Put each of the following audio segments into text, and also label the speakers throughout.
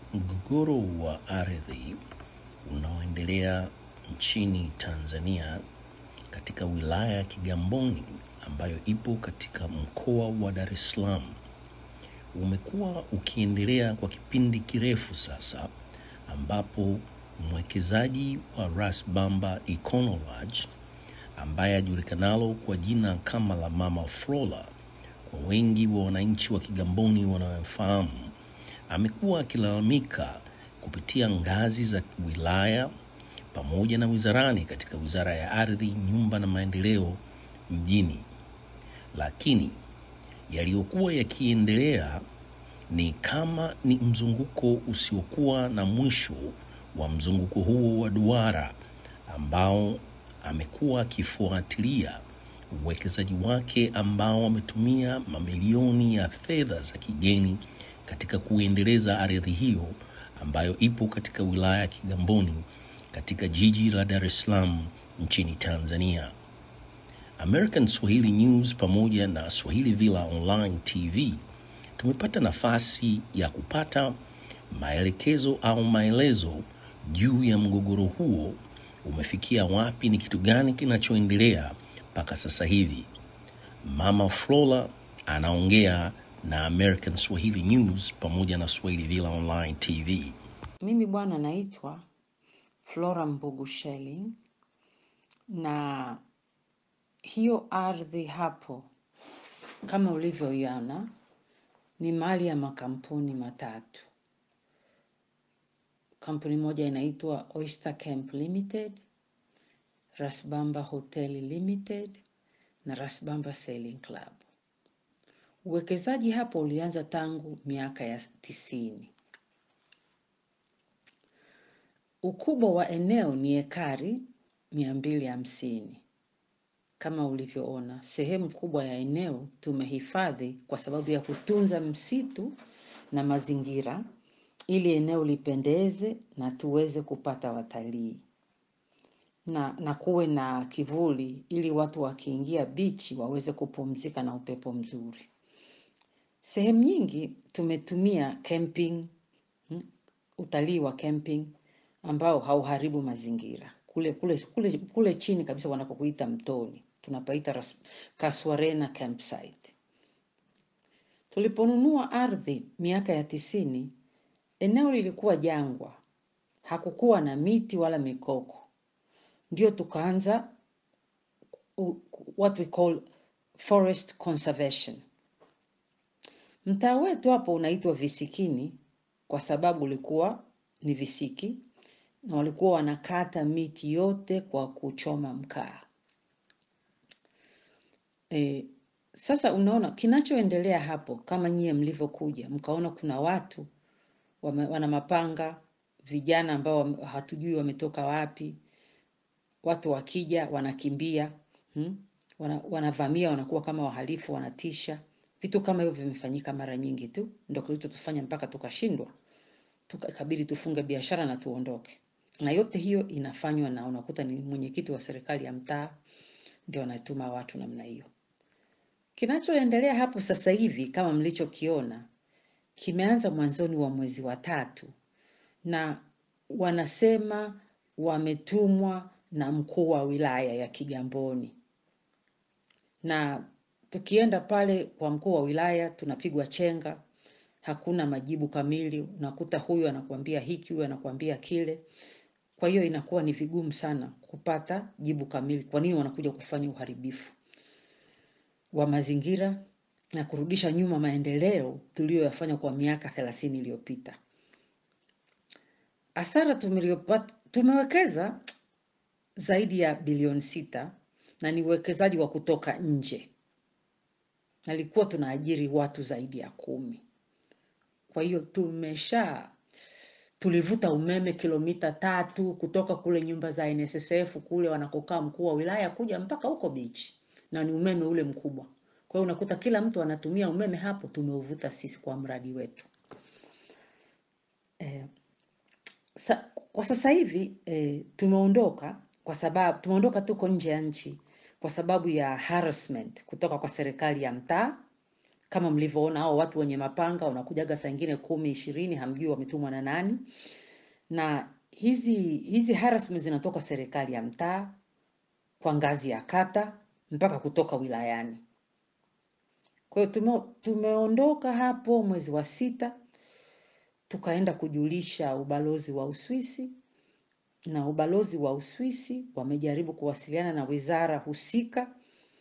Speaker 1: Mgogoro wa ardhi unaoendelea nchini Tanzania katika wilaya ya Kigamboni ambayo ipo katika mkoa wa Dar es Salaam umekuwa ukiendelea kwa kipindi kirefu sasa, ambapo mwekezaji wa Ras Bamba Econo Lodge ambaye ajulikanalo kwa jina kama la Mama Flora kwa wengi wa wananchi wa Kigamboni wanaofahamu, amekuwa akilalamika kupitia ngazi za wilaya pamoja na wizarani katika Wizara ya Ardhi, Nyumba na Maendeleo mjini, lakini yaliyokuwa yakiendelea ni kama ni mzunguko usiokuwa na mwisho wa mzunguko huo wa duara ambao amekuwa akifuatilia uwekezaji wake ambao ametumia mamilioni ya fedha za kigeni katika kuendeleza ardhi hiyo ambayo ipo katika wilaya ya Kigamboni katika jiji la Dar es Salaam nchini Tanzania. American Swahili News pamoja na Swahili Villa Online TV tumepata nafasi ya kupata maelekezo au maelezo juu ya mgogoro huo umefikia wapi, ni kitu gani kinachoendelea mpaka sasa hivi. Mama Flora anaongea na American Swahili News pamoja na Swahili Villa Online TV.
Speaker 2: Mimi bwana naitwa Flora Mbugusheli na hiyo ardhi hapo kama ulivyoiona ni mali ya makampuni matatu. Kampuni moja inaitwa Oyster Camp Limited, Rasbamba Hotel Limited na Rasbamba Sailing Club. Uwekezaji hapo ulianza tangu miaka ya tisini. Ukubwa wa eneo ni ekari mia mbili hamsini. Kama ulivyoona, sehemu kubwa ya eneo tumehifadhi kwa sababu ya kutunza msitu na mazingira ili eneo lipendeze na tuweze kupata watalii na, na kuwe na kivuli ili watu wakiingia bichi waweze kupumzika na upepo mzuri. Sehemu nyingi tumetumia camping, mm, utalii wa camping ambao hauharibu mazingira. Kule, kule, kule, kule chini kabisa wanapokuita mtoni tunapaita Ras- Kaswarena campsite. Tuliponunua ardhi miaka ya tisini, eneo lilikuwa jangwa, hakukuwa na miti wala mikoko. Ndio tukaanza u- what we call forest conservation. Mtaa wetu hapo unaitwa Visikini kwa sababu ulikuwa ni visiki na walikuwa wanakata miti yote kwa kuchoma mkaa. E, sasa unaona kinachoendelea hapo, kama nyie mlivyokuja mkaona kuna watu wame, wana mapanga, vijana ambao wame- hatujui wametoka wapi, watu wakija wanakimbia hmm? wana, wanavamia, wanakuwa kama wahalifu, wanatisha. Vitu kama hivyo vimefanyika mara nyingi tu, ndio kilichotufanya mpaka tukashindwa, tukakabidi tufunge biashara na tuondoke. Na yote hiyo inafanywa na unakuta ni mwenyekiti wa serikali ya mtaa ndio anatuma watu namna hiyo. Kinachoendelea hapo sasa hivi kama mlichokiona kimeanza mwanzoni wa mwezi wa tatu, na wanasema wametumwa na mkuu wa wilaya ya Kigamboni, na tukienda pale kwa mkuu wa wilaya tunapigwa chenga, hakuna majibu kamili. Unakuta huyu anakuambia hiki, huyu anakuambia kile. Kwa hiyo inakuwa ni vigumu sana kupata jibu kamili, kwa nini wanakuja kufanya uharibifu wa mazingira na kurudisha nyuma maendeleo tuliyoyafanya kwa miaka thelathini iliyopita. Hasara tumeliyopata, tumewekeza zaidi ya bilioni sita na ni uwekezaji wa kutoka nje. Nalikuwa tunaajiri watu zaidi ya kumi. Kwa hiyo tumesha tulivuta umeme kilomita tatu kutoka kule nyumba za NSSF kule wanakokaa mkuu wa wilaya kuja mpaka huko bichi, na ni umeme ule mkubwa. Kwa hiyo unakuta kila mtu anatumia umeme hapo, tumeuvuta sisi kwa mradi wetu. Eh, sa, kwa sasa hivi eh, tumeondoka kwa sababu tumeondoka, tuko nje ya nchi kwa sababu ya harassment kutoka kwa serikali ya mtaa kama mlivyoona hao watu wenye mapanga wanakujaga saa ingine kumi ishirini, hamjui wametumwa na nani. Na hizi hizi harassment zinatoka serikali ya mtaa kwa ngazi ya kata mpaka kutoka wilayani. Kwa hiyo tume, tumeondoka hapo mwezi wa sita tukaenda kujulisha ubalozi wa Uswisi na ubalozi wa Uswisi wamejaribu kuwasiliana na wizara husika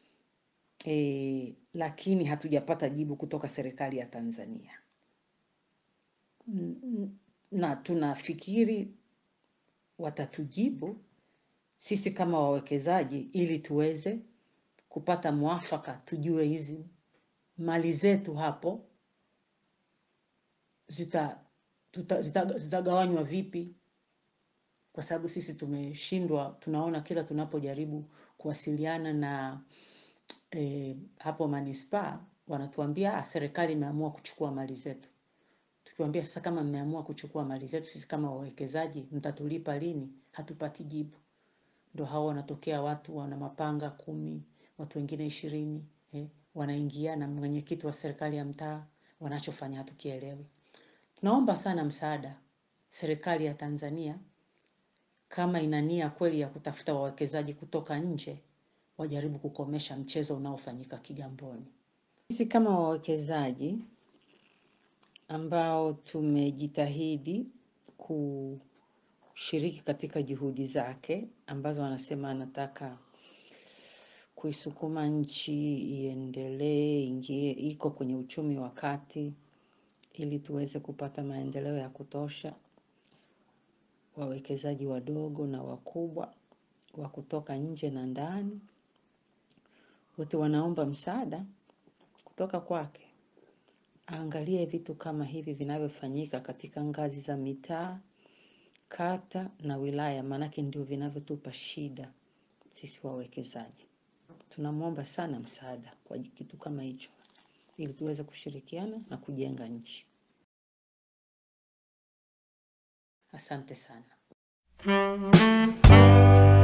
Speaker 2: e, lakini hatujapata jibu kutoka serikali ya Tanzania N- n- na tunafikiri watatujibu sisi kama wawekezaji ili tuweze kupata mwafaka, tujue hizi mali zetu hapo zita tuta- zita- zitagawanywa vipi, kwa sababu sisi tumeshindwa. Tunaona kila tunapojaribu kuwasiliana na e, hapo manispaa wanatuambia "Ah, serikali imeamua kuchukua mali zetu. Tukiwaambia sasa, kama mmeamua kuchukua mali zetu, sisi kama wawekezaji mtatulipa lini? Hatupati jibu. Ndo hao wanatokea watu wana mapanga kumi, watu wengine ishirini eh, wanaingia na mwenyekiti wa serikali ya mtaa, wanachofanya hatukielewi. Tunaomba sana msaada serikali ya Tanzania, kama ina nia kweli ya kutafuta wawekezaji kutoka nje, wajaribu kukomesha mchezo unaofanyika Kigamboni. Sisi kama wawekezaji ambao tumejitahidi kushiriki katika juhudi zake ambazo anasema anataka kuisukuma nchi iendelee, ingie, iko kwenye uchumi wa kati ili tuweze kupata maendeleo ya kutosha, wawekezaji wadogo na wakubwa wa kutoka nje na ndani, wote wanaomba msaada kutoka kwake. Aangalie vitu kama hivi vinavyofanyika katika ngazi za mitaa, kata na wilaya, maanake ndio vinavyotupa shida sisi wawekezaji. Tunamwomba sana msaada kwa kitu kama hicho, ili tuweze kushirikiana na kujenga nchi. Asante sana.